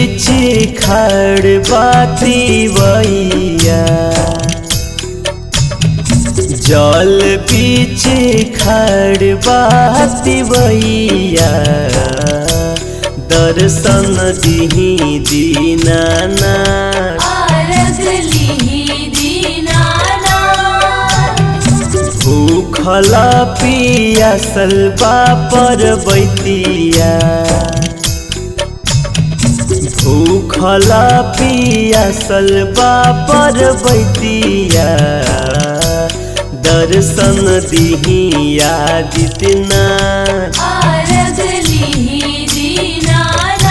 बीच खड़ बाती वैया जल बीच खड़ बाती वैया दर्शन दिही दीनाना आरग लिहि दीनानाथ भूखल पियासल पर बैतिया भूखल पियासल पर बैतिया दर्शन दिही आदित्यनाथ आरग लिहि दीनानाथ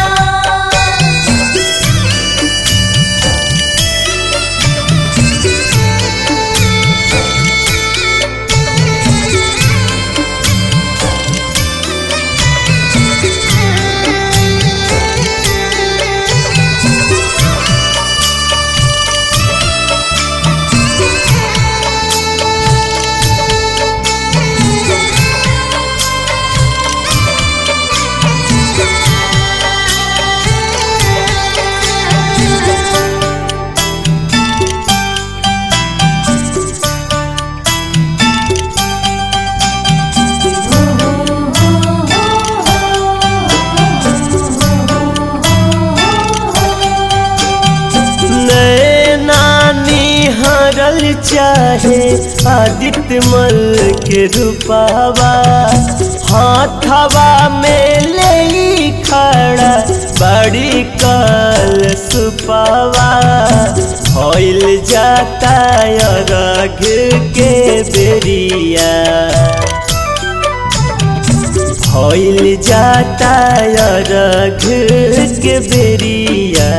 नानी हरल चाहे आदित्य मल के रूपावा हाथवा में ले खड़ा बड़ी कल सुपावा होइल जाता रघ के बेरिया होइल जाता रघ के बेरिया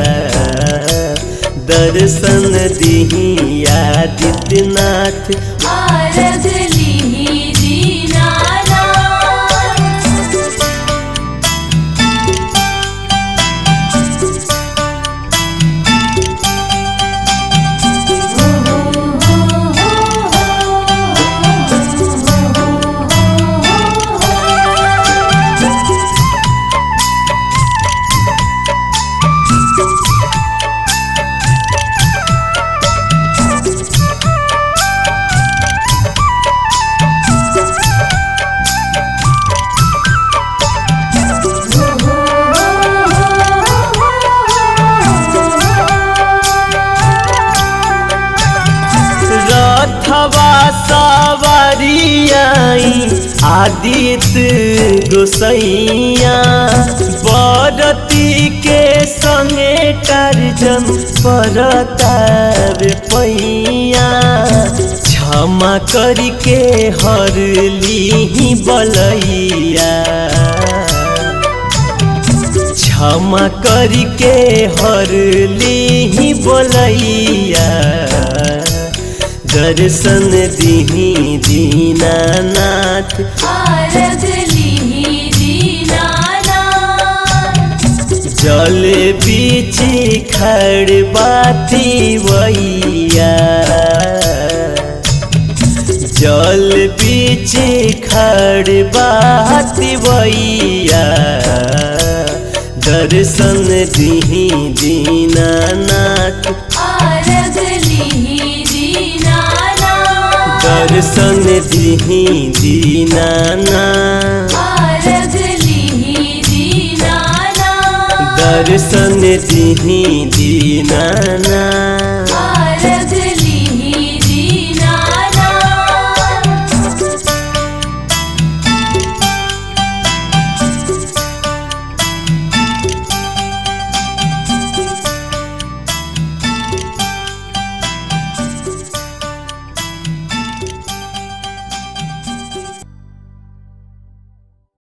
दर्शन दिही आदित्यनाथ आरग लिहि दीनानाथ रथवा सवारियाई आदित्य गोसैया बरती के संगे टारजन परतार पैया क्षमा करके हर ली बलैया क्षमा करके हर ली बोलैया दर्शन दिही दीनानाथ आरग लिहि दीनानाथ जल बीच खड़ बाती वैया जल बीच खड़ बाती वैया दर्शन दिही दीनानाथ आरग लिहि दीनानाथ दर्शन दिही दीनाना आरग लिहि दीनानाथ दर्शन दिही दीनाना आरग